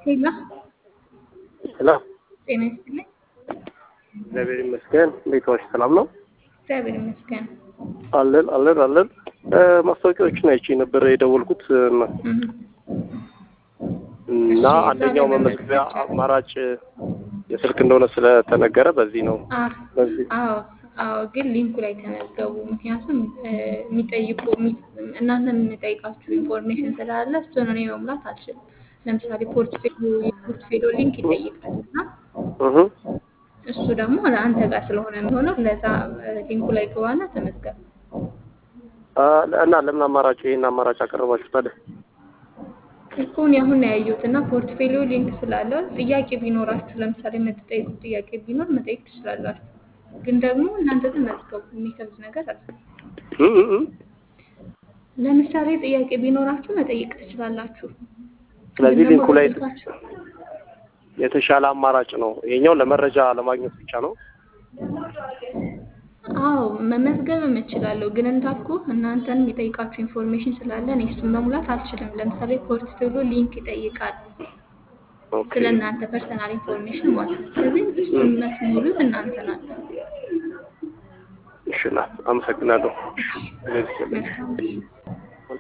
ሄሎ ሄሎ ጤና ይስጥልኝ። እግዚአብሔር ይመስገን። እንዴት ዋልሽ? ሰላም ነው? እግዚአብሔር ይመስገን። አለን አለን አለን። ማስታወቂያዎችን አይቼ ነበር የደወልኩት እና እህ፣ እና እሺ፣ አንደኛው ዛሬ መመዝገቢያ መመዝገቢያ አማራጭ የስልክ እንደሆነ ስለተነገረ በዚህ ነው አ- በዚህ አዎ አዎ፣ ግን ሊንኩ ላይ ተመዝገቡ። ምክንያቱም እ፣ የሚጠይቁ የሚ- እናንተ የምንጠይቃችሁ ኢንፎርሜሽን ስላለ እሱን እኔ መሙላት አልችልም። ለምሳሌ ፖርትፌሊዮ የፖርትፌሊዮ ሊንክ ይጠይቃል እና እህ እሱ ደግሞ ለአንተ ጋር ስለሆነ የሚሆነው ለዛ እ፣ ሊንኩ ላይ ገባና ተመዝገብ። አ፣ እና ለምን አማራጭ ይሄን አማራጭ አቀረባችሁ ታዲያ? እኮን አሁን ነው ያየሁት እና ፖርትፌሊዮ ሊንክ ስላለው ጥያቄ ቢኖራችሁ ለምሳሌ የምትጠይቁት ጥያቄ ቢኖር መጠየቅ ትችላላችሁ። ግን ደግሞ እናንተ ተመዝገቡ፣ የሚከብድ ነገር አለ። እህ እህ እህ። ለምሳሌ ጥያቄ ቢኖራችሁ መጠየቅ ትችላላችሁ። ስለዚህ ግን ደግሞ ሊንኩ ላይ በስልካችሁ የተሻለ አማራጭ ነው። ይሄኛው ለመረጃ ለማግኘት ብቻ ነው። አዎ መመዝገብም እችላለሁ። ግን እንዳልኩ እናንተን የሚጠይቃችሁ ኢንፎርሜሽን ስላለ እኔ እሱን መሙላት አልችልም። ለምሳሌ ፖርትፌሊዮ ሊንክ ይጠይቃል ኦኬ ስለ እናንተ ፐርሰናል ኢንፎርሜሽን ማለት ነው። ስለዚህ እሱን መስሙሉት እናንተ ናቸው። እሺ፣ ና አመሰግናለሁ። መልካም